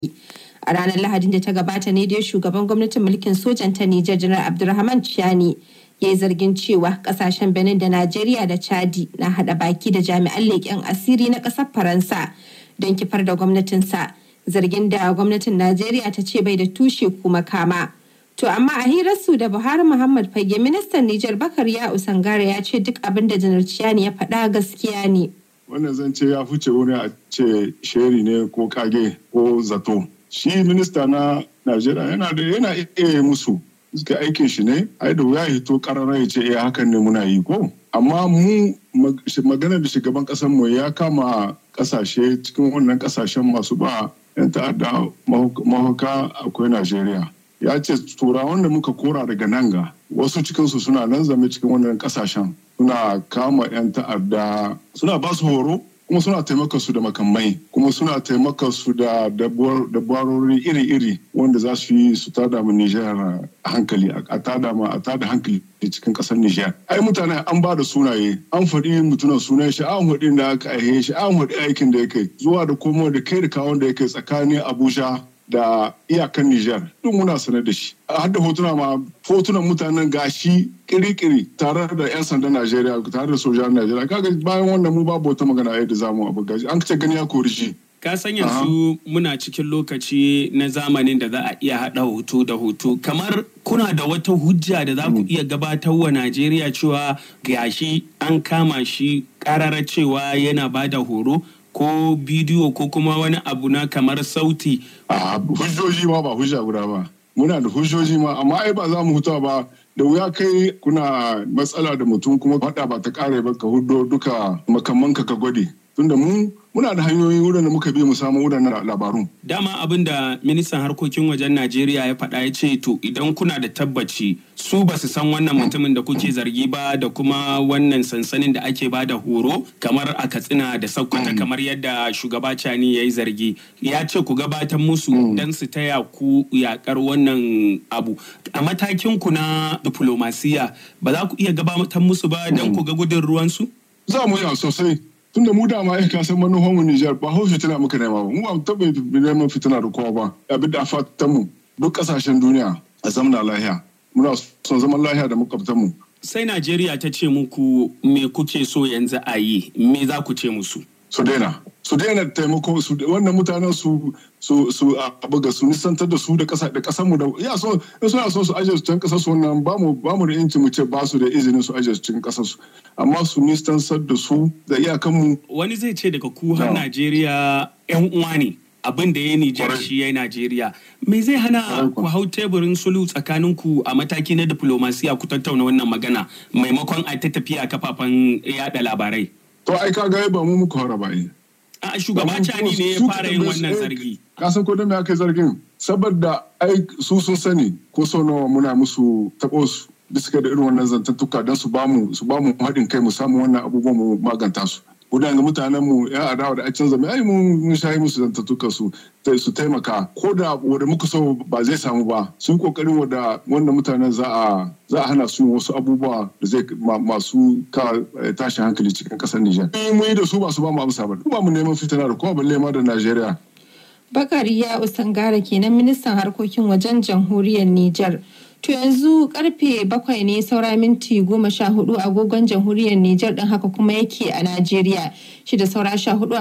A ranar Lahadin da ta gabata ne dai shugaban gwamnatin mulkin sojan ta Nijar Janar Abdulrahman Chiani ya yi zargin cewa kasashen Benin da Najeriya da Chadi na hada baki da jami'an leƙen asiri na ƙasar Faransa don kifar da gwamnatinsa. Zargin da gwamnatin Najeriya ta ce bai da tushe kuma kama. To amma a hirarsu da Buhari Muhammad Fage ministan Nijar Bakar ya Usangare ya ce duk abin da Janar Chiani ya faɗa gaskiya ne. Wannan zan ce ya fice wani a ce sheri ne ko kage ko zato. Shi minista na Najeriya yana da yana iya musu suka aikin shi ne ai da wuya hito karara ya ce eh hakan ne muna yi ko amma mu magana da shugaban kasar mu ya kama kasashe cikin wannan kasashen masu ba yan ta'adda mahuka akwai Najeriya ya ce turawan da muka kora daga nan ga wasu cikinsu suna nan zame cikin wannan kasashen suna kama 'yan ta'adda suna ba su horo kuma suna taimaka su da makamai kuma suna taimaka su da dabarori iri-iri wanda za su yi su tada mu Nijar hankali a tada ma a tada hankali cikin kasar Nijar. Ai mutane an ba da sunaye an faɗi mutunan sunan shi an faɗi da aka aihe shi an faɗi aikin da ya kai zuwa da komo da kai da kawon da ya kai tsakanin Abuja da iyakan Nijar duk muna sanar da shi. Har da hotuna ma hotunan mutanen gashi kiri-kiri tare da 'yan sandan Najeriya tare da sojan Najeriya kaga bayan wannan mu babu wata magana yadda za mu abu gashi an ce gani ya kori shi. Ka san yanzu muna cikin lokaci na zamanin da za a iya haɗa hoto da hoto kamar kuna da wata hujja da za ku iya gabatar wa Najeriya cewa gashi an kama shi ƙarara cewa yana ba da horo ko bidiyo ko kuma wani abu na kamar sauti. A hujjoji ma ba hujja guda ba. Muna da hujjoji ma amma ai ba za mu huta ba da wuya kai kuna matsala da mutum kuma faɗa ba ta ƙare ba ka hudo duka makamanka ka gwade. Tunda mu muna da hanyoyi wurin da muka bi mu samu wurin labarun. Dama abin da ministan harkokin wajen Najeriya ya faɗa ya ce to idan kuna da tabbaci su ba su san wannan mutumin da kuke zargi ba da kuma wannan sansanin da ake ba da horo kamar a Katsina da Sokoto kamar yadda shugaba Cani ya yi zargi. Ya ce ku gabatar musu don su taya ku yakar wannan abu. A matakin ku na diplomasiya ba za ku iya gabatar musu ba don ku ga gudun ruwansu? Za mu yi sosai. tunda mu dama ya kasan manufan mu Nijar ba hau fitina muka nema ba mu ba taɓa neman fitina da kowa ba abin da fatan mu duk ƙasashen duniya a zamana lahiya muna son zaman lahiya da makwabtan mu sai Najeriya ta ce muku me kuke so yanzu a yi me za ku ce musu su daina su daina taimako su wannan mutanen su su su buga su nisantar da su da kasa da kasan mu da ya so in suna so su ajiye su can kasar su wannan ba mu ba mu da inci mu ce ba su da izinin su ajiye su cikin kasar su amma su nisantar da su da iyakan mu wani zai ce daga ku har Najeriya yan uwa ne abin da ya Nijar shi ya Najeriya me zai hana ku hau teburin sulhu tsakanin ku a mataki na diplomasiya ku tattauna wannan magana maimakon a ta tafiya kafafen yada labarai To ai ka ga ba mu muka fara ba A shugaba Cani ne ya fara yin wannan zargi. Ka san ko da me aka yi zargin? Saboda ai su sun sani ko sau nawa muna musu taɓo su bisa da irin wannan zantattuka don su bamu su bamu haɗin kai mu samu wannan abubuwan mu maganta su. Gudan ga mutanen mu ya adawa da acin zama ai mun shayi musu zantattuka su su taimaka ko da wanda muka so ba zai samu ba sun kokarin wanda wannan mutanen za a za a hana su wasu abubuwa da zai masu ka tashin hankali cikin kasar Nijar. Mun yi da su ba su ba mu amsa ba. Ba mu neman fitina da kuma balle ma da Najeriya. Bakari ya Usangara kenan ministan harkokin wajen jamhuriyar Nijar. To yanzu karfe bakwai ne saura minti goma sha hudu agogon jamhuriyar Nijar din haka kuma yake a Najeriya. Shi da saura sha hudu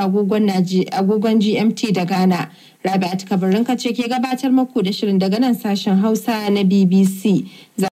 agogon GMT da Ghana. Rabi'at kabarin ce ke gabatar maku da shirin daga nan sashen Hausa na BBC.